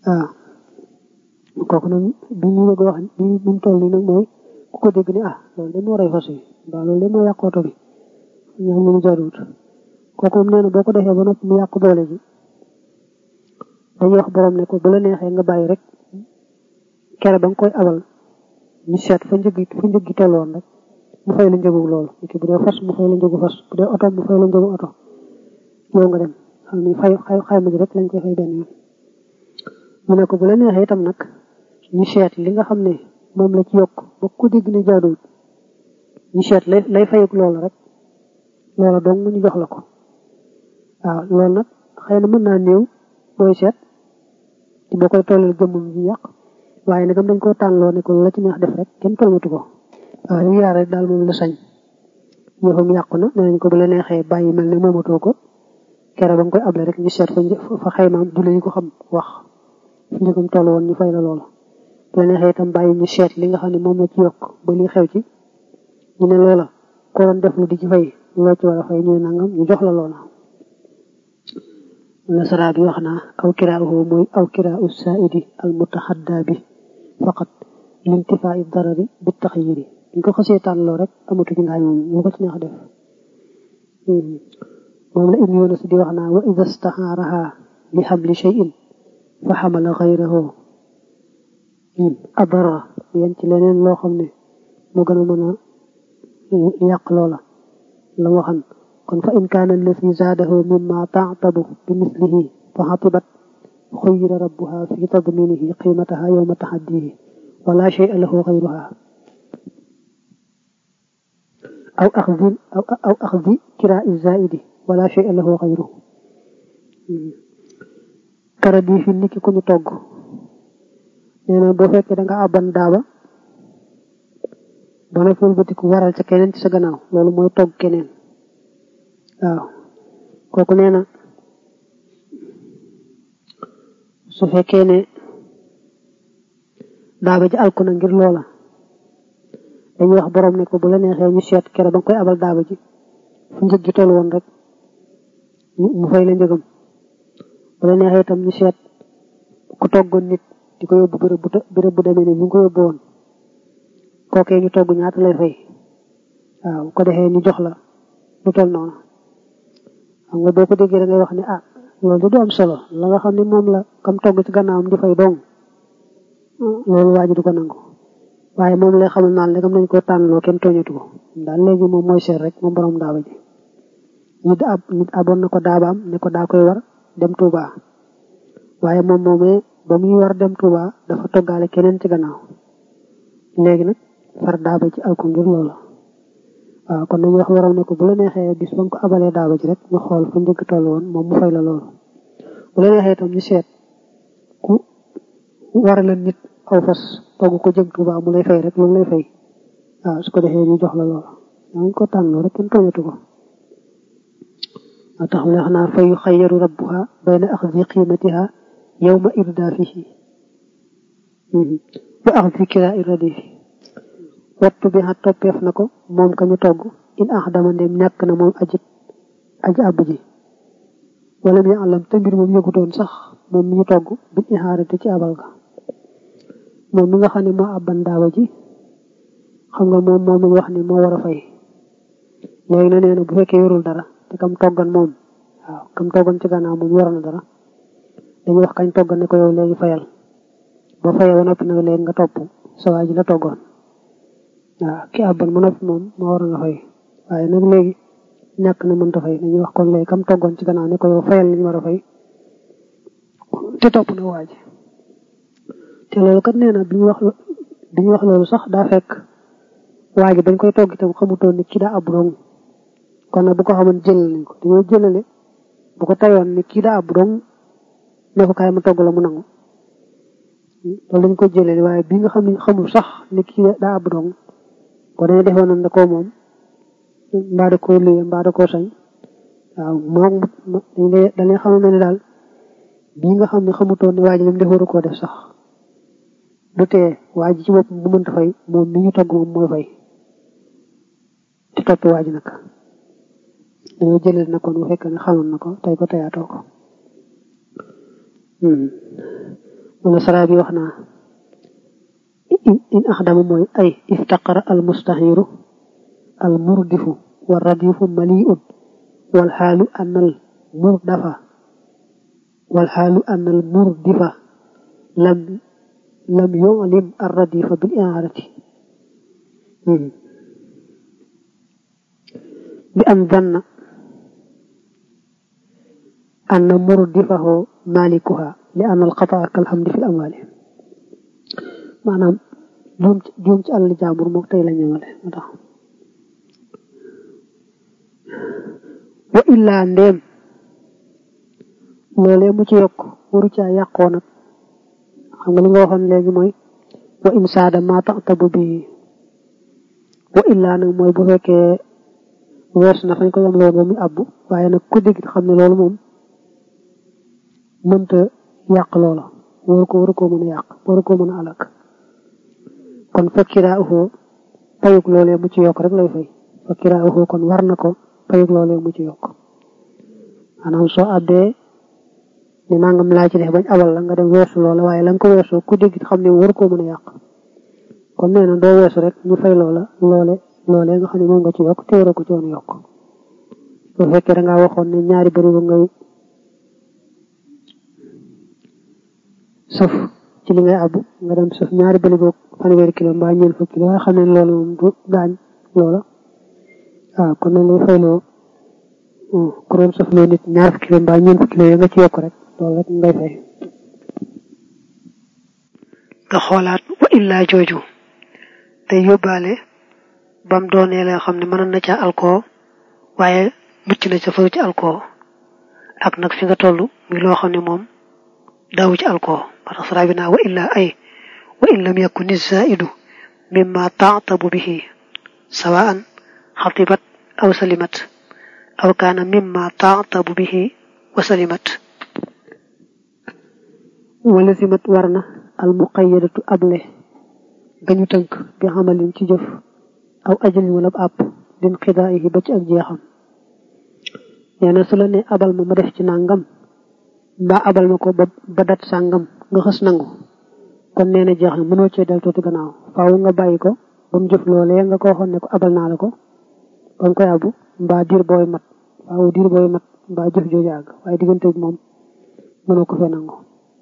waaw kooku nag bi ñu bëgg wax bi mu toll nii nag mooy ku ko dégg ni ah loolu de moo rey fas yi mbaa loolu de moo yàq oto bi ñoo xam ne ñu jaruwut kooku moom nee na boo ko defee ba noppi mu yàq doole ji dañuy wax borom ne ko bu la neexee nga bàyyi rek kere ba nga koy abal ñu seet fa njëg fa njëg gi tolloon rek mu fay la njëgu loolu ki bu dee fas mu fay la njëgu fas bu dee oto mu fay la njëgu oto yow nga dem xam ni fay xayma ji rek lañ koy fay benn yoon mu ne ko bu la neexee itam nag ñu seet li nga xam ne moom la ci yokk ba ku dégg ne jaaduwut ñu seet lay lay fayuk loolu rek loola dong ñu jox la ko waaw loolu nag xëy na mën naa néew booy seet ci boo koy tollal jëmmum ji yàq waaye nagam dañ koo tànnloo ne ko la ci neex def rek kenn tolmatu ko waaw yu yaar rek daal moom la sañ yëfam yàqu na nee nañ ko bu la neexee bàyyi mel ne moomatoo ko kere ba nga koy able rek ñu seet fa fa xaymaam du lañu ko xam wax fu njëgam toll woon ñu fay la loola bu la neexee itam bàyyi ñu seet li nga xam ne moom la ci yokk ba li xew ci ñu ne loola ko doon def lu di ci fay loo ci war a fay ñu ne nangam ñu jox la loola nasara bi wax naa aw kiraahu mooy aw kiraau saaidi al mutaxadda bi faqat lintifaa i darari bi taxyiri ñu ko xasee tànnloo rek amatu ci ngaay moom lu ko ci neex def moom la ibnu yunus di wax naa wa ida staxaaraha li xamli cheyin fa xamala xayrahu adara yéen ci leneen loo xam ne moo gën a mën a yàq loola la waxan kon fa in kaana alladi zaadahu mimma taatabu bi mislihi fa xatibat xuyira rabbuha fi tadminihi qiimataha yowma taxaddihi wala shay'a lahu xayruha aw axdi aw axdi kiraa zaidi wala shay'a lahu xayruhu kara di fi niki ku ñu togg nee na boo fekkee da nga àbban daaba ba na fulbatiku waral ca keneen ci sa gannaaw loolu mooy togg keneen waaw kooku nee na su fekkee ne daaba ji alku na ngir loola dañuy wax borom ne ko bu la neexee ñu seet kere ba nga koy abal daaba ji fu njëg gi toll woon rek mu fay la njëgam bu la neexee itam ñu seet ku toggoon nit di ko yóbbu bërëb bu bërëb bu demee ne ñu ngi ko yóbbu woon kookee ñu togg ñaata lay fay waaw ko defee ñu jox la lu toll noonu xam nga boo ko déggee da ngay wax ne ah loolu du am solo la nga xam ne moom la kam togg ci gannaawam di fay dong loolu waa ji du ko nangu waaye moom lay xamal naan léegam nañ ko tànnloo kenn tooñatu ko daal léegi moom mooy seet rek moom borom daaba ji nit ab nit aboon na ko daabaam ne ko daa koy war dem Touba waaye moom moomee ba muy war dem Touba dafa toggaale keneen ci gannaaw léegi nag far daaba ji alko ngir loola waaw kon dañuy wax waral ne ko bu la neexee bis ba nga ko abalee daaba ji rek ñu xool fa njëkk toll woon moom mu fay la loolu bu la neexee itam ñu seet ku warale nit aw fas togg ko jëm Tuuba mu lay fay rek lu mu lay fay waaw su ko defee ñu jox la loolu dañ ko tànnoo rek kenn tooñatu ko moo tax mu ne wax naa fa yu xayyaru rabbuha bayna axdi qiimatiha yawma irdaafihi wa axdi kiraa irradifi wattu bi xa toppeef na ko moom ka ñu togg in ax dama ndem ñàkk na moom aji aji àbb ji wala mi àllam te mbir moom yëgutoon sax moom mi ñu togg bil ixaarati ci abal ga moom mi nga xam ne moo abban daawa ji xam nga moom moom lañ wax ne moo war a fay léegi na nee na bu fekkee yorul dara te kam toggan moom waaw kam toggan ci gannaaw moom yor na dara dañuy wax kañ toggan ne ko yow léegi fayal boo fayee ba noppi nag léegi nga topp sa waa ji la toggoon waaw ki àbban mu noppi moom moo war nga fay waaye nag léegi ñàkk na mënta fay dañuy wax kon léegi kam toggoon ci gannaaw ne ko yow fayal li ñu war a fay te topp na waa ji te loolu kat nee na bi ñu wax bi ñu wax loolu sax daa fekk waa ji bañ koy togg itam xamutoon ni kii daa ab dong kon nag bu ko xamoon jëlal nañ ko dañoo jëlale bu ko tayoon ni kii daa ab dong ne ko kaay ma togg la mu nangu loolu dañ ko jëlale waaye bi nga xam ne xamul sax ni kii daa ab dong ko dañu defoon nañ da koo moom mbaa da koo luye mbaa da koo sañ waaw moom dañ lay dañuy xamal ne daal bii nga xam ne xamutoon ne waa ji lim def waru koo def sax du tee waa ji ci bopp bu mënta fay moom mi ñu togg moom mooy fay te topp waa ji nag dañoo jëlee na kon bu fekkee ne xamoon na ko tey ko teyaatoo ko wala sara bi wax naa in axdama mooy ay iftaqara al mustahiru al murdifu wa radifu maliun wal xaalu an al murdafa wal xaalu an al murdifa lam lam yulim ar radifa bil iharati bi an danna an murdifahu malikuha li an al xataa kal hamdi fil amwali maanaam juum juum ci àll jàmbur moom tey la ñëwale moo tax wa illaa ndéem loolee mu ci yokk waru caa yàqoo nag xam nga li nga waxoon léegi mooy wa in saada ma taxtabu bi wa illaa nag mooy bu fekkee wees na fañ ko yam loolu ba muy abbu waaye nag ku dégg xam ne loolu moom mënta yàq loola waru ko waru koo mën a yàq waru koo mën a alak kon fakkiraa uxoo payug loolee mu ci yokk rek lay fay fakkiraa uxoo kon war na ko payug loolee mu ci yokk maanaam soo abbee ni nangam laa ci def bañ abal la nga dem weesu loola waaye la nga ko weesoo ku dégg xam ne war koo mën a yàq kon nee na doo weesu rek ñu fay loola loole loolee nga xam ne moom nga ci yokk te waroo ko ci woon yokk bu fekkee da ngaa waxoon ne ñaari bëri ba ngay sëf ci li ngay abbu nga dem sëf ñaari bëri boog fanweeri kilo mbaa ñeent fukki kilo waaye xam ne loolu moom du gaañ loola waaw kon nañ lay fayloo ku doon sëf loo nit ñaar fukki kilo mbaa ñeent fukki kilo yi nga ci yokk rek loolu rek ngay fay nga xoolaat wa illaa jooju te yóbbaale bam doonee la xam ne mënoon na ca alcool waaye mucc na ca faru ci alcool ak nag fi nga toll muy loo xam ne moom daawu ci alcool parce que sara bi naa wa illaa ay wa in lam yakun zaidu mimma taatabu bihi sawaan xatibat aw salimat aw kaana mimma taatabu bihi wa salimat wala simat war na al muqayyadatu able gañu tënk bi xamalin ci jëf aw ajalin wala àpp din xidaayihi ba ci ak jeexam nee na su la ne abal ma ma def ci nangam mbaa abal ma ko ba ba dat sàngam nga xës nangu kon nee na jeex na mënoo cee del tuuti gannaaw faaw nga bàyyi ko ba mu jëf loolee nga ko waxoon ne ko abal naa la ko ba nga koy abu mbaa diir booy mat faaw diir booy mat mbaa jëf jooju àgg waaye diggante bi moom mënoo ko fee nangu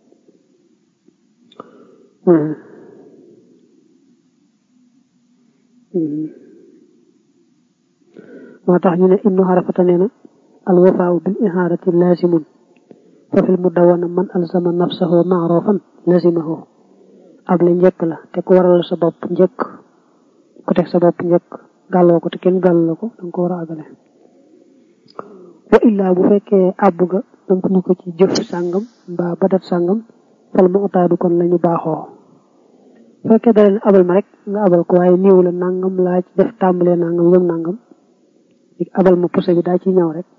moo tax ñu ne ibnu xarafata nee na alwafaaw bil ihaarati laasimun fa fil mudawana man alzama nafsahu maarofan lazimahu ab la njëkk la te ku waral sa bopp njëkk ku teg sa bopp njëkk gàlloo ko te kenn gàllu la ko danga ko war a àggale wa illaa bu fekkee àbb ga danga ñu ko ci jëf sàngam mbaa badat sàngam fal mu utaadu kon lañu baaxoo fekkee da leen abal ma rek nga abal ko waaye néew la nangam laa ci def tàmbalee nangam yëm nangam abal ma pousse bi daa ci ñëw rek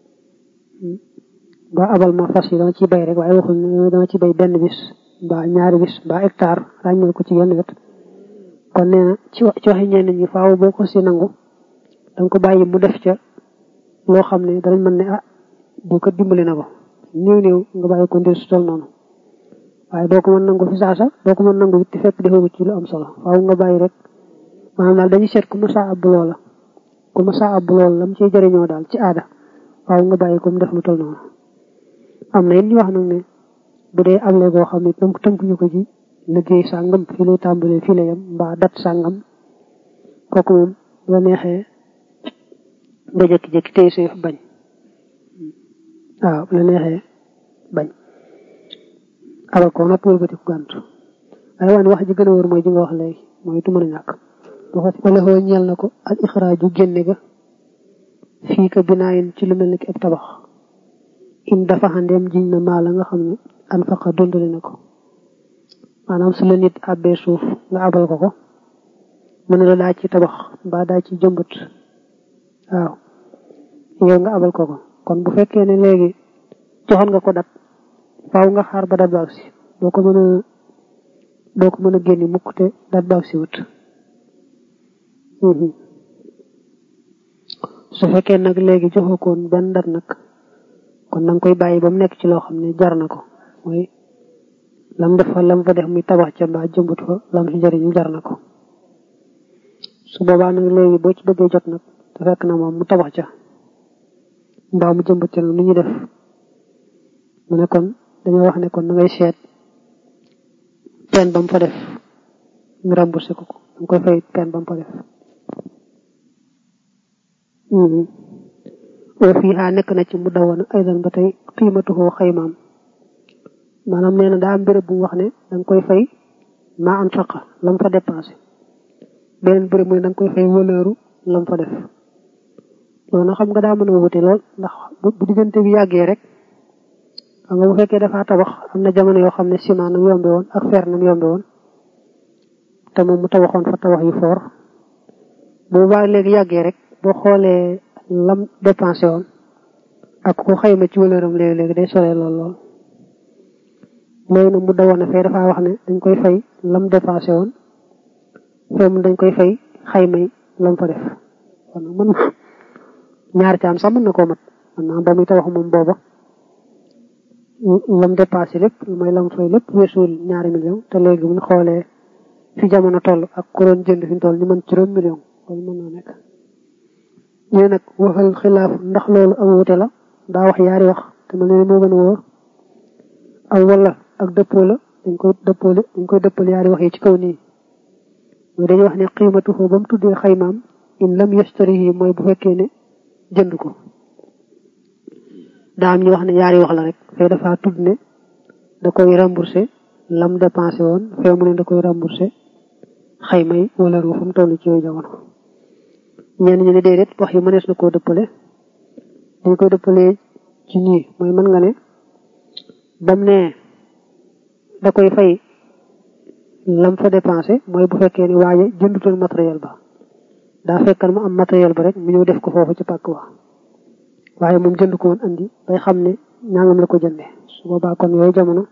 ba abal ma fas yi dama ciy bay rek waaye waxul ne dama ci bay benn bis mbaa ñaari bis mbaa hectare ràññal ko ci yenn wet kon nee na ci ci waxi ñenn ñi faaw boo ko si nangu danga ko bàyyi mu def ca loo xam ne danañ mën ne ah du ko dimbali na ko néew néew nga bàyyi ko ndir su tol noonu waaye doo ko mën nangu fi saasa doo ko mën nangu it fekk defoo ci lu am solo faaw nga bàyyi rek maanaam daal dañuy seet ku ma saa ab loola ku ma saa ab loola lam ciy jëriñoo daal ci aada faaw nga bàyyi ko mu def lu tol noonu am na it ñu wax nag ne bu dee able goo xam ne tënk tënkuñu ko ci liggéey sàngam fii lay tàmbalee fii lay yem mbaa dat sàngam kooku moom la neexee nga jékki-jékki tey seef bañ waaw la neexee bañ abal ko nag wëlbati ko gàntu waaye waan wax ji gën a wóor mooy ji nga wax léegi mooy tu mën a ñàkk wala xoo ñeel na ko al ixraaju génne ga fii ka binaayin ci lu mel ni ki ab tabax in dafa xandeem jiñ na maa la nga xam ne an faqa dundale na ko maanaam su la nit àbbee suuf nga abal ko ko mën na la daa ci tabax mbaa daa ci jëmbat waaw yow nga abal ko ko kon bu fekkee ne léegi joxoon nga ko dat faaw nga xaar ba dat baag si doo ko mën a doo ko mën a génni mukk te dat baag si wut su fekkee nag léegi joxoo koon benn dat nag kon na nga koy bàyyi ba mu nekk ci loo xam ne jar na ko mooy lam def fa lam fa def muy tabax ca mbaa jëmbut fa lam ci jëriñu jar na ko su boobaa nag léegi boo ci bëggee jot nag te fekk na moom mu tabax ca mbaa mu jëmbut ca nag nu ñuy def mu ne kon dañoo wax ne kon na ngay seet pen ba mu fa def ñu remboursé ko ko da nga koy fay pen ba mu fa def oo fii xaa nekk na ci mu dawoon aydan ba tey xiimatuhoo xaymaam maanaam nee na daa am béréb bu mu wax ne da nga koy fay maa an faqa lam fa dépensé beneen béréb mooy da nga koy fay wëlëru lam fa def loolu nag xam nga daa mën a wute lool ndax bu diggante bi yàggee rek xam nga bu fekkee dafa tabax am na jamono yoo xam ne ciment nam yombe woon ak fer nam yombe woon te moom mu tabaxoon fa tabax yu foor boobu baa léegi yàggee rek boo xoolee lam dépensé woon ak ko xayma ci wëlëram léegi-léegi day soree lool lool léegi nag mu dawoon a fee dafa wax ne dañ koy fay lam dépensé woon fee mu dañ koy fay xaymay lam fa def kon nag mën ñaar caam sax mën na koo mat man naa ba muy tabax moom booba lam dépassé lépp mooy lam fay lépp weesuwul ñaari million te léegi bu ñu xoolee fi jamono toll ak ku doon jënd fi ñu toll ñu mën juróom million loolu mën naa nekk ñu nag waxal xilaaf ndax loolu ak wute la daa wax yaari wax te mel ne moo gën a wóor aw wala ak dëppoo la dañ koy dëppoole dañ koy dëppale yaari wax yi ci kaw nii mooy dañuy wax ne xiimatu foofu ba mu tuddee xaymaam in lam yastarihi mooy bu fekkee ne jënd ko daa am ñu wax ne yaari wax la rek fee dafa tudd ne da koy remboursé lam dépensé woon fee mu ne da koy remboursé xayma yi wala ru fu mu toll ci yooyu jamono ñenn ñu ne déedéet wax yi mënees na koo dëppale dañ koy dëppalee ci nii mooy mën nga ne bam ne da koy fay lam fa dépensé mooy bu fekkee ni waaye jëndutoon matériel ba daa fekkan mu am matériel ba rek mu ñëw def ko foofu ci pàkk wa waaye moom jënd ko woon andi bay xam ne ñaangam la ko jënde su boobaa kon yooyu jamono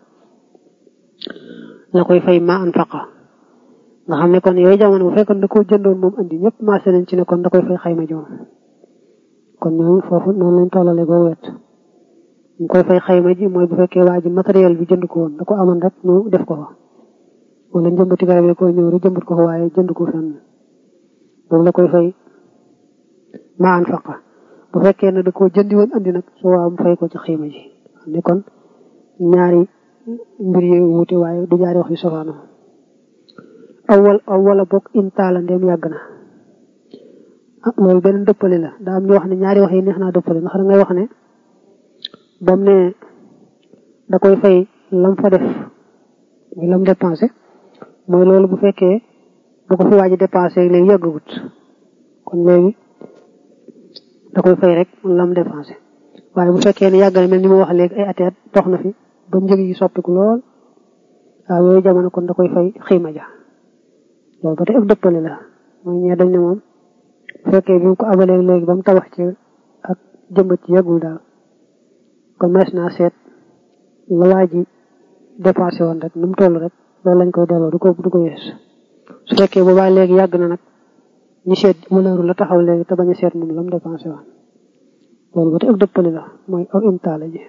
la koy fay ma an faqa nga xam ne kon yooyu jamono bu fekkoon da koo jëndoon moom andi ñëpp marché nañ ci ne kon da koy fay xayma joom kon ñooñu foofu noonu lañ tollale goo wet ñu koy fay xayma ji mooy bu fekkee waa ji matériel bi jënd ko woon da ko amoon rek ñu def ko fa wala njëmbati garab yi ko ñëw rek jëmbat ko fa waaye jënd ko fenn boobu la koy fay ma an faqa bu fekkee ne da koo jëndi woon andi nag su waa mu fay ko ci xayma ji ne kon ñaari mbir yi wuute waaye du jaari wax yu sofaano awwal awwala bokk intaala ndem yàgg na ah loolu beneen dëppale la daa am ñu wax ne ñaari wax yi neex naa dëppale ndax da ngay wax ne bam ne da koy fay lam fa def muy lam dépensé mooy loolu bu fekkee bu ko fi waaji dépensé léegi yàggagut kon léegi da koy fay rek lam dépensé waaye bu fekkee ne yàgg na mel ni ma wax léegi ay ateet dox na fi ba njëg yi soppiku lool waaw yooyu jamono kon da koy fay xiima ja loolu ba tey ak dëppale la mooy ñee dañ ne moom bu fekkee bi mu ko abalee léegi ba mu tabax ci ak jëmbat ci yàggul daal kon mees naa seet la waa ji dépassé woon rek nu mu toll rek loolu lañ koy delloo du ko du ko yees su fekkee boobaa léegi yàgg na nag ñu seet mëneeru la taxaw léegi te bañ a seet moom la mu dépensé woon loolu ba tey ak dëppale la mooy aw imtaala ji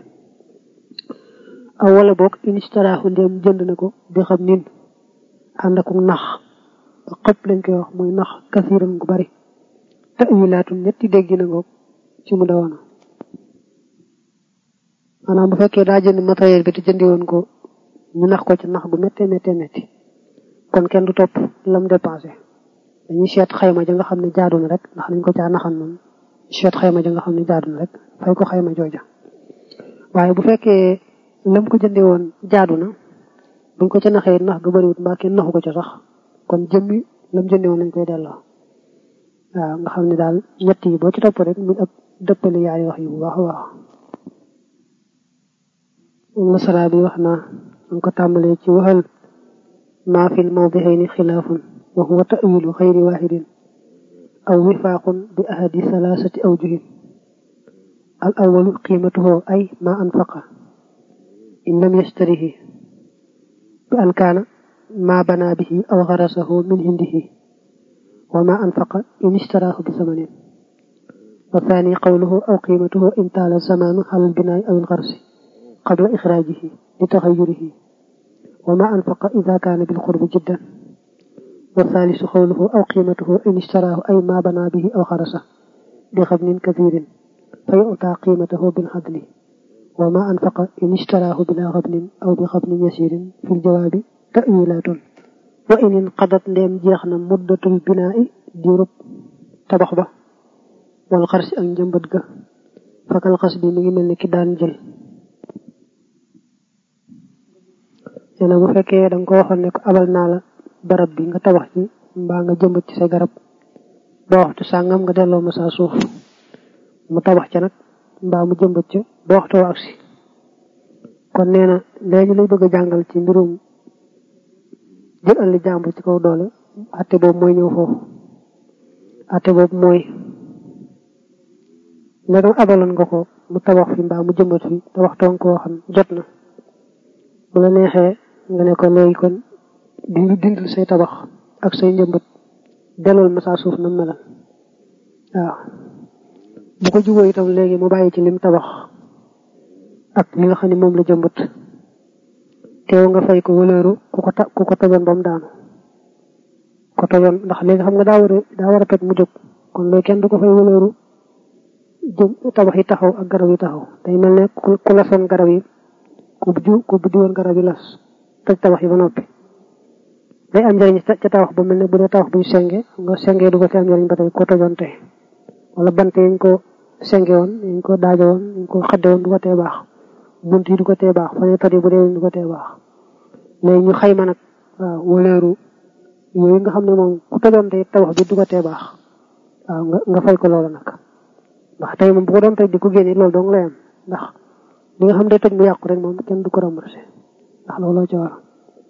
aw wala boog instaraaxu ndéem jënd na ko bi xam nin ànd ak nax xëpp lañ koy wax muy nax kasiiran gu bari te wilaatu ñetti dégg na ngoog ci mu dawoon maanaam bu fekkee daa jënd matériel bi te jëndi woon ko ñu nax ko ci nax gu méttee méttee métti kon kenn du topp lam dépensé dañuy seet xayma ja nga xam ne jaadu na rek ndax dañ ko caa naxan noonu seet xayma ja nga xam ne jaadu na rek fay ko xayma jooja waaye bu fekkee lam ko jëndee woon jaadu na buñ ko ca naxee nax gu bëriwut mbaa kenn naxu ko ca sax kon jëmmi lam jëndee woon lañ koy delloo waaw nga xam ne daal ñett yi boo ci topp rek muy ab dëppale yaari wax yi bu baax a baax masala bi wax naa nga ko tàmbalee ci waxal maa fil mawdihayni xilaafun wa huwa tawilu xayri waxidin aw wifaaqun bi ahadi salaasati awjuhin al awalu qiimatuhu ay ma anfaqa in lam yastarihi bi an kaana ma bana bihi aw xarasahu min hindihi wa ma anfaqa in istaraahu bi samanin wa thani qawluhu aw qiimatuhu in taala zamanu ala albinaai aw alxarsi qabla ixraajihi li taxayurihi wa ma anfaqa ida kaana bil xurbi jiddan wa thalisu xawluhu aw qiimatuhu in ishtaraahu ay ma bana bihi aw xarasa bi xabnin kathirin fa yu'ta qiimatahu bil xadli wa ma anfaqa in ishtaraahu bila xabnin aw bi xabnin yasirin fil jawaabi ta'wilatun wa in inqadat ndeem jeex na muddatul binaa'i diirub tabax ba wal xarsi ak njëmbat ga fakal xas bi mi ngi mel ni ki daan jël nee na bu fekkee da nga ko waxoon ne ko abal naa la barab bi nga tabax ci mbaa nga jëmbat ci sa garab ba waxtu sàngam nga delloo ma saa suuf mu tabax ca nag mbaa mu jëmbat ca ba waxtu wa agsi kon nee na léegi lay bëgg a jàngal ci mbirum jël alli jàmbur ci kaw doole atte boobu mooy ñëw foofu atte boobu mooy ndegam abaloon nga ko mu tabax fi mbaa mu jëmbat fi te waxtoon koo xam jot na bu la neexee nga ne ko léegi kon dindi dindil say tabax ak say njëmbat dellool ma saa suuf na melal waaw bu ko jubóo itam léegi mu bàyyi ci lim tabax ak li nga xam ne moom la jëmbat teew nga fay ko wëlëru ku ko ta ku ko tojoon ba mu daanu ko tojoon ndax léegi xam nga daa war a daa war a toj mu jóg kon léegi kenn du ko fay wëlëru jëm tabax yi taxaw ak garab yi taxaw day mel ne ku lasoon garab yi ku ju ku buddi woon garab yi las toj tabax yi ba noppi day am njëriñ ca tabax ba mel ne bu dee tabax buñ senge nga senge du ko ci am njëriñ ba tey ko tojoon tey wala bant yañ ko senge woon yañ ko daajo woon yañ ko xadde woon du ko tee baax bunt yi du ko tee baax fa ne toj bu dee du ko tee baax léegi ñu xayma nag waaw wëleeru yooyu nga xam ne moom ku tojoon tey tabax bi du ko tee baax waaw nga nga fay ko loolu nag ndax tey moom bu ko doon toj di ko génne loolu dong lay am ndax li nga xam ne toj mu yàqu rek moom kenn du ko remboursé ndax looloo ci war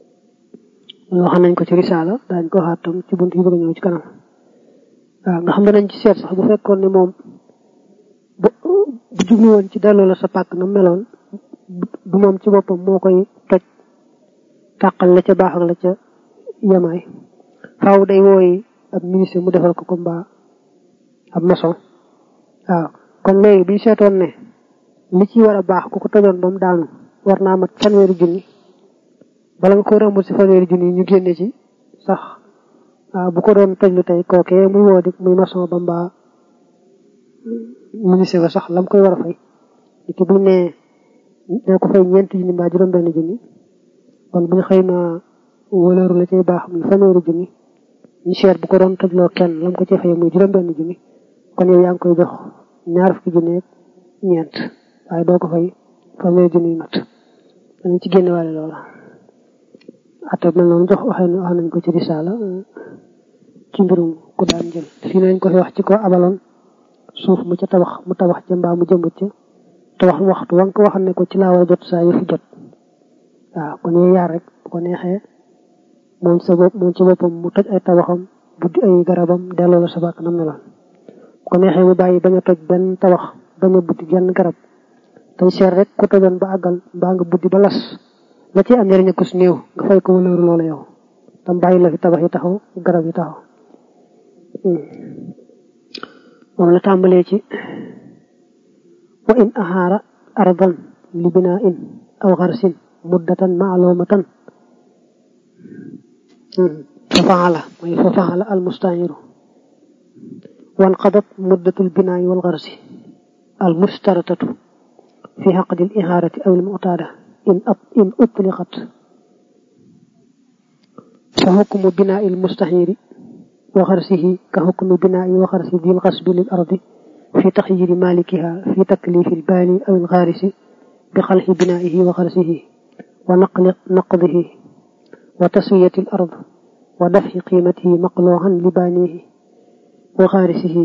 loo xam nañ ko ci risaala daañ ko waxaat tam ci bunt yi bëgg a ñëw ci kanam waaw nga xam ne nañ ci seet sax bu fekkoon ne moom bu bu jublu woon ci delloo la sa pàkk na meloon du moom ci boppam moo koy toj tàqal la ca baax ak la ca yemaay faaw day wooyi ab ministre mu defal ko ko mbaa ab maçon waaw kon léegi bi seetoon ne li ci war a baax ku ko tojoon ba mu daanu war naa mat fanweeri junni bala nga ko remboursé fanweeri junni ñu génne ci sax waaw bu ko doon toj lu tey kookee muy woo di muy maçon ba mbaa ministre ba sax lam koy war a fay li ki buñ ne ne ko fay ñeenti junni mbaa juróom benn junni kon buñ xëy na wëlëru la cay baax muy fanweeri junni ñu seet bu ko doon tojloo kenn lam ko ci fay muy juróom benn junni kon yow yaa ngi koy jox ñaar fukki junni ak ñeent waaye doo ko fay fanweeri junni mat danañ ci génne waale loola atte mel noonu jox waxee wax nañ ko ci risaala ci mbirum ku daan jël fii nañ ko fi wax ci ko abaloon suuf mu ca tabax mu tabax ca mbaa mu jëmbat ca te wax waxtu wa nga ko waxal ne ko ci laa war a jot saa yëfi jot waaw kon yooyu yaar rek bu ko neexee moom sa bopp moom ci boppam mu toj ay tabaxam buddi ay garabam delloo la sa bàkk nam meloon bu ko neexee mu bàyyi bañ a toj benn tabax bañ a buddi genn garab tey seet rek ku tojoon ba àggal mbaa nga buddi ba las la ci am njëriñ ko su néew nga fay ko wëlëru loola yow tam bàyyi la fi tabax yi taxaw garab yi taxaw moom la tàmbalee ci wa in ahaara ardan li binaa in aw xarsin muddatan maalumatan fa faala mooy fa faala al mustaahiru wan qadat muddatul binaayi wal xarsi al mustaratatu fi xaqdi al ihaarati aw al mu'taada in in utliqat fa xukmu binaa'i al mustahiri wa xarsihi ka xukmi binaa'i wa xarsi dil xasbi lil ardi fi taxyiri malikiha fi taklifi al baani aw al xaarisi bi xalxi binaa'ihi wa xarsihi wa naqli naqdihi wa taswiyati al ard wa daf'i qiimatihi maqluuhan li baanihi wa xaarisihi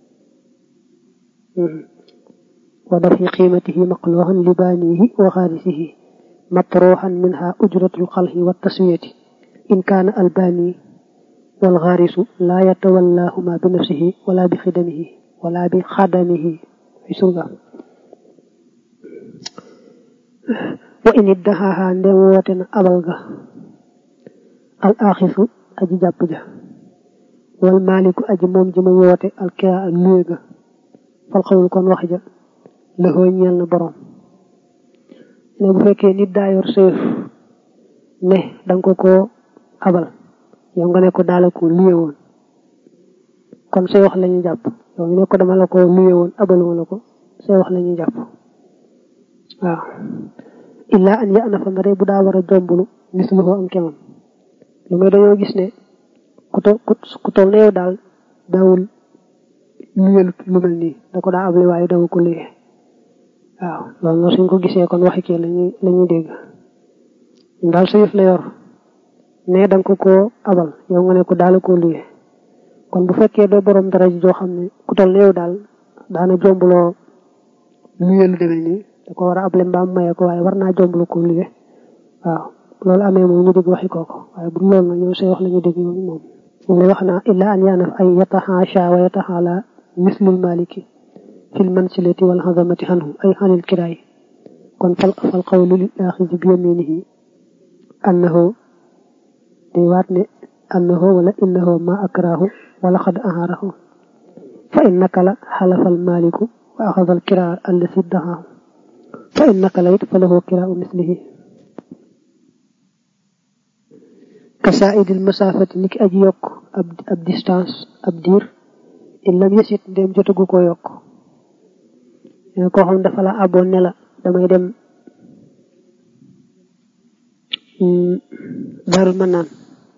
wa daf'i qiimatihi maqluuhan li baanihi wa xaarisihi مطروحا منها أجرة الخلق والتسوية إن كان الباني والغارس لا يتولاهما بنفسه ولا بخدمه ولا بخدمه في سرغة وإن ادهاها ندوتنا أبلغا الآخذ أجي جابجا والمالك أجي موم جما يوتي الكراء اللوغا فالقول كون وخجا له ñel na borom ne bu fekkee nit daa yor seef ne danga ko koo abal yow nga ne ko daala ko luye woon kon say wax la ñuy jàpp yow ñu ne ko dama la ko luye woon abaluma la ko say wax la ñuy jàpp waaw illaa an ya ana fa ndare bu daa war a jombulu misluhu am kemam lu may dañoo gis ne ku to ku toll ne yow daal daawul luyelu lu mel nii da ko daa able waaye dawu ko luye waaw loolu nag suñ ko gisee kon waxi kii lañuy la ñuy dégg daal sa yëf la yor ne danga ko koo abal yow nga ne ko daala koo luye kon bu fekkee doo borom dara ji joo xam ne ku toll ne yow daal daana jombuloo luye lu demee nii da ko war a able mbaam maye ko waaye war naa jombulu ko luye waaw loolu amee moom ñu dégg waxi kooko waaye bu loolu nag ñoom say wax la ñu dégg ñoom moom moom lay wax naa illa an yaanaf ay yataxaasha wa yataxaala mislul maliki fil mansilati wal xazamati anhu ay xanil kiraay kon fal fal qawlu lil axisi bi yaminihi annahu day waat ne annahu wala innahu ma akrahu wala xad ahaarahu fa in nakala xalafa al maliku wa axada al kiraa allasi daxaahu fa in nakala it fa lahu kiraau mislihi kasaidil masafati niki aji yokk ab ab distance ab diir in lam yesit ndéem jotagu ko yokk koo xam dafa la aboon ne la damay dem daarul mën naan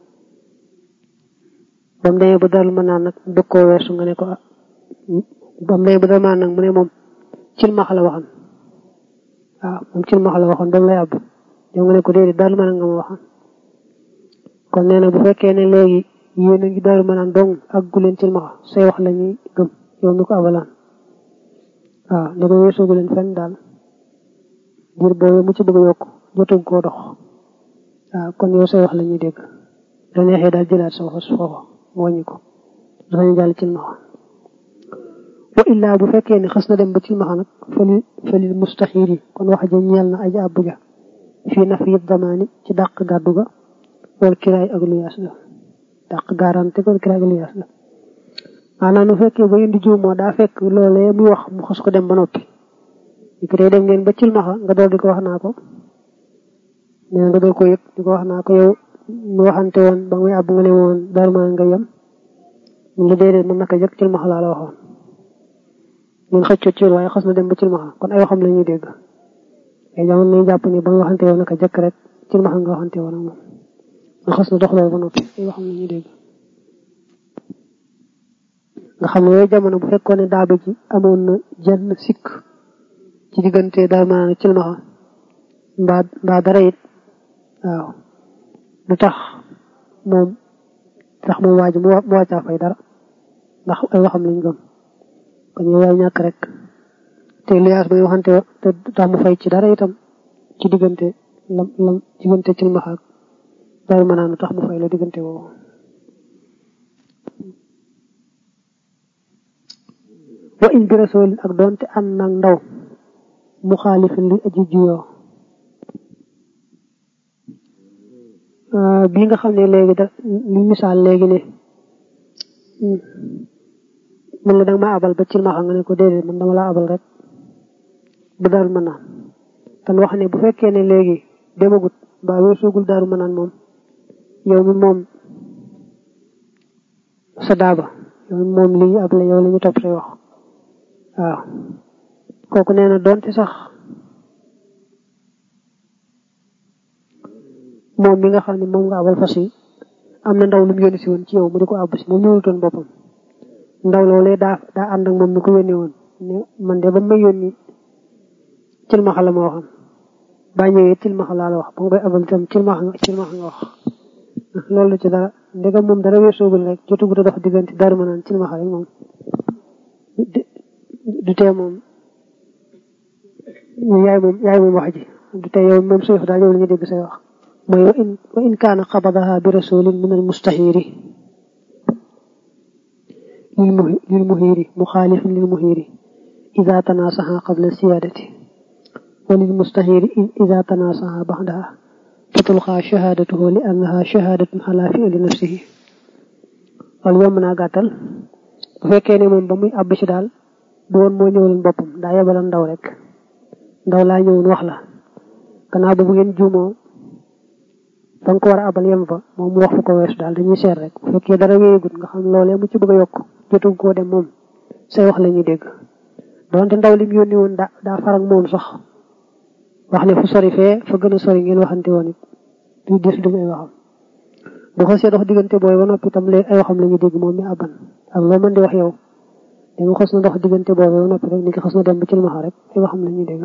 ba mu demee ba daarul mën naan nag bëgg koo weesu nga ne ko ba mu demee ba daarul mën naan nag mu ne moom cilmaxa la waxoon waaw moom cilmaxa la waxoon ba mu lay àbb yow nga ne ko déedéet daarul mën naan nga ma waxoon kon nee na bu fekkee ne léegi yéen a ngi daarul mën naan dong ak gu leen cilmaxa say wax la ñuy gëm yow mi ko abalaan waaw ne ko weesoogu leen fenn daal diir boobu mu ci bëgg a yokk jotuñ koo dox waaw kon yow say wax la ñuy dégg da neexee daal jëlaat sa wax foofa mu wàññi ko dafa ñu jàll cilmaxa wa illaa bu fekkee ne xas na dem ba cilmaxa nag fali falil mustaxiir yi kon wax ja ñeel na aja àbbu ja fii naf yit damaani ci dàq gàddu ga wal kiraay ak lu yaas la dàq garanti wal kiraay ak lu yaas la maanaam bu fekkee ba indi jiw moo daa fekk loolee muy wax mu xas ko dem ba noppi li ko day dem ngeen ba cilmaxa nga dool di ko wax naa ko nee nga dool ko yëg di ko wax naa ko yow mu waxante woon ba muy àbb nga ne woon daal maa nga yem ñu la déedéet mën naka jëkk cilmaxa laa la waxoon ñun xëccoo ci waaye xas na dem ba cilmaxa kon ay waxam la ñuy dégg ay jamono nañu jàpp ni ba muy waxante woon naka jëkk rek cilmaxa nga waxante woon ak moom nga xas na dox loolu ba noppi ay waxam la ñuy dégg nga xam ne yooyu jamono bu fekkoon ne daaba ji amoon na jenn sikk ci diggante daal maanaam cilmaxa mbaa mbaa dara it waaw du tax moom tax moom waa ji mu wàccaa fay dara ndax ay waxam lañ gëm kon yow yaay ñàkk rek te liyaas bay waxante te tax mu fay ci dara itam ci diggante lam lam diggante cilmaxa ak daal maanaam tax mu fay la diggante boobu wa in bi rasul ak doonte ànd nag ndaw mu xaalifin li aji juyoo bii nga xam ne léegi da li misaal léegi ne man la danga ma abal ba cilmaxa nga ne ko déedéet man dama la abal rek ba daaru mën naan tan wax ne bu fekkee ne léegi demagut ba weesoogul daaru mën naan moom yow mi moom sa daaba yow mi moom lii ab la yow la ñu topp say wax waaw kooku nee na doonte sax moom mi nga xam ne moom nga abal fas yi am na ndaw lu mu yónni si woon ci yow mu di ko àbb si moom ñëwutoon boppam ndaw loolee daa daa ànd ak moom mi ko yónnee woon ne man de ba may yónni cilmaxa la ma waxoon baa ñëwee cilmaxa laa la wax ba nga koy abal itam cilmaxa nga cilmaxa nga wax loolu ci dara ndegam moom dara weesoogul rek jotugut a dox diggante dara ma naan cilmaxa rek moom du tee moom yaay moom yaay moom wax ji du tee yow moom suy wax daal yow la ñu dégg say wax mooy wa in wa in kaana xabadaha bi rasulin min al mustaxiiri lil muhiiri muxaalifin lil muhiiri ida tanaasaxa qabla siyaadati wa lil mustaxiiri ida tanaasaxa baxdaha fatulxaa shahaadatuhu li annaha shahaadatun xalaa fi'li nafsihi loolu yomb naa gàttal bu fekkee ne moom ba muy àbb ci daal du woon moo ñëwaloon boppam daa yebalan ndaw rek ndaw laa ñëwoon wax la gannaaw ba bu ngeen juumoo fa nga ko war a abal yem fa moom mu wax fu ko weesu daal dañuy seet rek bu fekkee dara wéyegut nga xam loolee mu ci bëgg a yokk jotu koo dem moom say wax la ñuy dégg donte ndaw li mu yónni woon daa daa farak moom sax wax ne fu sori fee fa gën a sori ngeen waxante woon it du dis du ay waxam bu xasee dox diggante booy ba noppi itam léegi ay waxam la ñuy dégg moom mi abban ak loo mën di wax yow da nga xas na dox diggante boobu ba noppi rek ni ki xas na dem ba ci lu rek ay waxam la ñuy dégg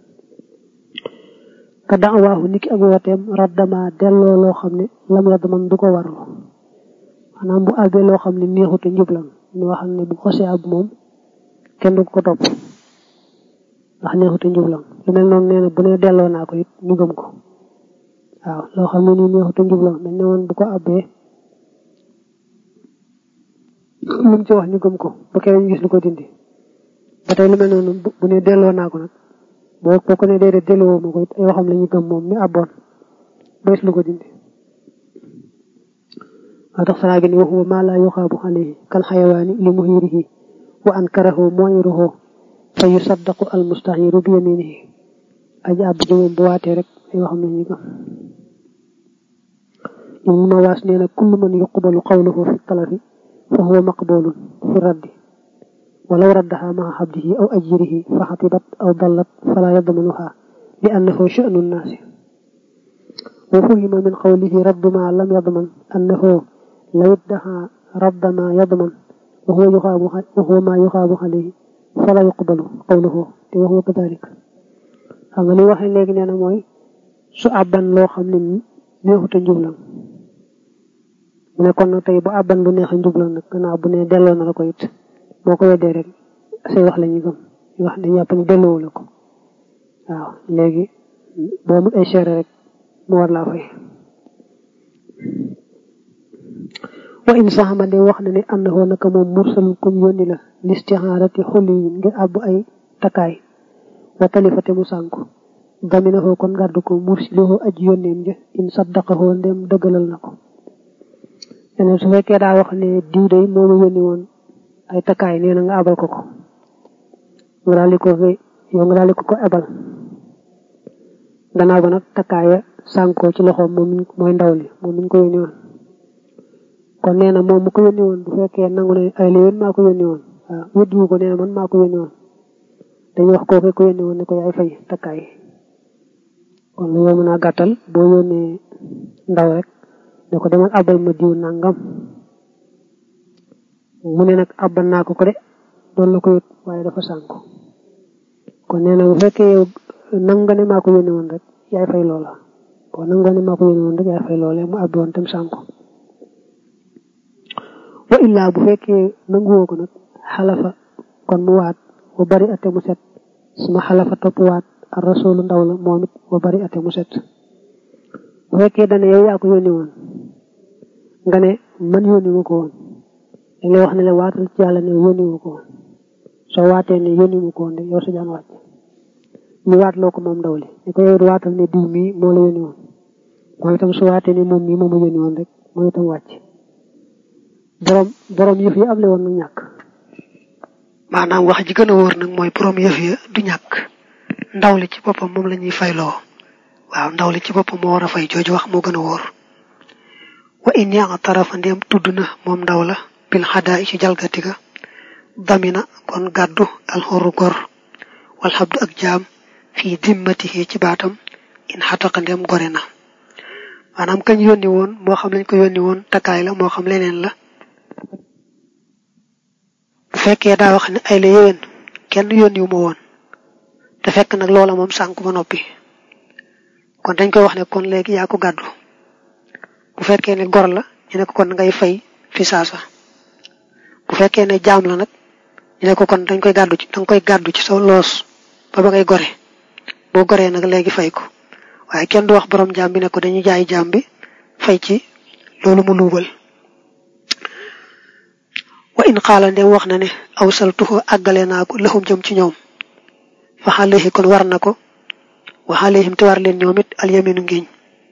ka daawaahu niki ak wooteem raddama delloo loo xam ne lam yadd man du ko warlu maanaam bu àggee loo xam ne neexute njublam ñu waxam ne bu xosee ab moom kenn du ko topp ndax neexute njublam lu mel noonu nee na bu ne delloo naa ko it ñu gëm ko waaw loo xam ne nii neexute njublam dañ ne woon bu ko abbee lu mu ci wax ñu gëm ko ba keneen ñu gis lu ko dindi ba tey lu mel noonu bu ne delloo naa ko nag boo boo ko ne déedéet delloo ma ko it ay waxam la ñu gëm moom mi abboon ba gis lu ko dindi waa tax saraa gi ni waxuwa maa laa yuxaabu alayhi kal xayawaani li muhiirihi wa ankarahu moyiruhu fa yusaddaqu al mustaxiru bi yaminihi aji àbb ji moom bu waatee rek ay waxam la ñu gëm ibnu mawaas nee na kullu man yuqbalu qawluhu fi talafi fa huwa maqbulun fi raddi walaw raddaha maa xabdihi aw ajirihi fa xatibat aw dallat fala yadmanuha li annahu sha'nu nnaasi wa fuhima min qawlihi raddu ma lam yadman annahu law iddaha radda ma yadman wa huwa yuxaabu wa huwa ma yuxaabu alayhi fala yuqbalu qawluhu te wa huwa kadalik xam nga li waxee léegi nee na mooy su àbban loo xam ne neexut a njublam mu ne kon nag tey bu àbban lu neex a njublam nag gannaaw bu ne delloo na la ko it boo ko weddee rek say wax la ñuy gëm ñu wax dañu yàpp ne delloo la ko waaw léegi boo mu ay seere rek mu war laa fay wa in saxama de wax na ne àndahoo naka moom mursalul kum yónni la listihaarati xulli yi ngir àbb ay takkaay wa talifate mu sànku daminahoo kon gàddu ko mursilihoo aj yónneem ja in saddaqahoo ndem dëggalal na ko ene su fekkee daa wax ne diw day moo ma yónni woon ay takkaay nee na nga abal ko ko nga daal di ko yow nga daal di ko ko ebal gannaaw ba nag takkaaya sànkoo ci loxoom moom mooy ndaw li moom mi ñu ko yónni woon kon nee na moom mu ko yónni woon bu fekkee nangu ne ay la yoon maa ko yónni woon waaw wëddiwu ko nee na man maa ko yónni woon dañuy wax kooku ko yónni woon ne ko yaay fay takkaay kon lu yow mën a gàttal boo yónnee ndaw rek ne ko demal abal ma diw nangam mu ne nag abal naa ko ko de doon la ko yët waaye dafa sànku kon nee na bu fekkee yow nangu nga ne maa ko yónni woon rek yaay fay loola boo nangu nga ne maa ko yónni woon rek yaay fay loola mu abbi woon tam sànku wa illaa bu fekkee nanguwoo ko nag xalafa kon mu waat wa bari ate mu set suma xalafa topp waat ar rasulu ndaw la moom it wa bari ate mu set bu fekkee dane yow yaa ko yónni woon nga ne man yónni ma ko woon dañ lay wax ne la waatal ci yàlla ne yónni ma ko woon soo waatee ne yónni ma ko woon de yow sa jaan wàcc ñu waat loo ko moom ndaw li ne ko yow waatal ne diw mii moo la yónni woon moom itam su waatee ne moom mii moo ma yónni woon rek moom itam wàcc borom borom yëf yi am le woon nag ñàkk maanaam wax ji gën a wóor nag mooy borom yëf ya du ñàkk ndaw li ci boppam moom la ñuy fayloo waaw ndaw li ci boppam moo war a fay jooju wax moo gën a wóor wa in yaa tarafa ndéem tudd na moom ndaw la bil xadaa ci jalgati ga damina kon gàddu alxoru gor wal xabdu ak jaam fii dimmatihi ci baatam in xataqa ndéem gore na maanaam kañ yónni woon moo xam lañ ko yónni woon takkaay la moo xam leneen la bu fekkee daa wax ne ay la yéwén kenn yónni wu ma woon te fekk nag loola moom sànku ba noppi kon dañ koy wax ne kon léegi yaa ko gàddu bu fekkee ne gor la ñu ne ko kon ngay fay fi saasa bu fekkee ne jaam la nag ñu ne ko kon dañ koy gàddu ci danga koy gàddu ci sa loos ba ba ngay gore boo goree nag léegi fay ko waaye kenn du wax borom jaam bi ne ko dañuy jaay jaam bi fay ci loolu mu luubal wa in xaala ndem wax na ne aw saltuhu àggale naa ko laxum jëm ci ñoom fa xaleexi kon war na ko wa xaleexim te war leen ñoom it alyaminu ngiñ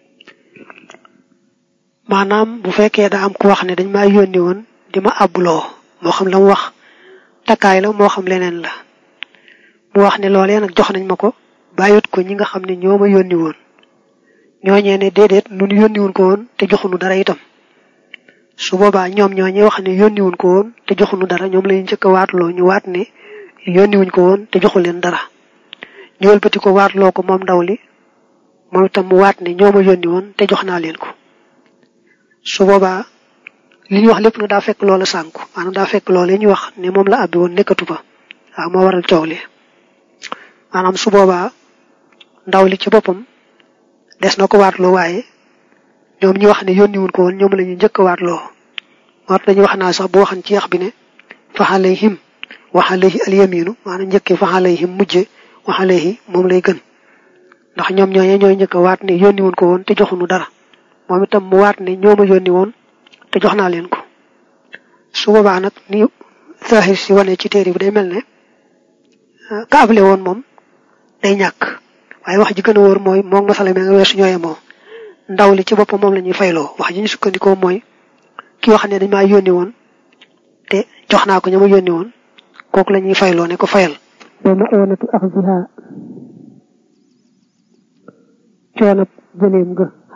maanaam bu fekkee daa am ku wax ne dañ maa yónni woon di ma àbbuloo moo xam la mu wax takkaay la moo xam leneen la mu wax ne loolee nag jox nañ ma ko bàyyut ko ñi nga xam ne ñoo ma yónni woon ñooñee ne déedéet nun yónniwun ko woon te joxunu dara itam su boobaa ñoom ñooñee wax ne yónniwun ko woon te joxunu dara ñoom lañu njëkk a waatloo ñu waat ne yónniwuñ ko woon te joxu leen dara ñu wëlbati ko waatloo ko moom ndaw li moom itam mu waat ne ñoo ma yónni woon te jox naa leen ko su boobaa li ñu wax lépp nag daa fekk loola sànku maanaam daa fekk loola ñu wax ne moom la abbi woon nekkatu ba waaw moo waral coow li maanaam su boobaa ndaw li ci boppam des na ko waatloo waaye ñoom ñi wax ne yónni wuñ ko woon ñoom la ñu njëkk a waatloo moo dañuy wax naa sax bu waxan ci yax bi ne fa alayhim wa alayhi alyaminu maanaam njëkkee fa alayhim mujje wa alayhi moom lay gën ndax ñoom ñooñee ñooy njëkk a waat ne yónni wuñ ko woon te joxuñu dara moom itam mu waat ne ñoo ma yónni woon te jox naa leen ko su boobaa nag ni zahir si wane ci téere bi day mel ne ka able woon moom day ñàkk waaye wax ji gën a wóor mooy moom masala mi nga weesu ñooye moo ndaw li ci boppam moom la ñuy fayloo wax ji ñu sukkandikoo mooy ki wax ne dañ maa yónni woon te jox naa ko ña ma yónni woon kooku la ñuy fayloo ne ko fayal wa maonatu axziha coonab jëleem ga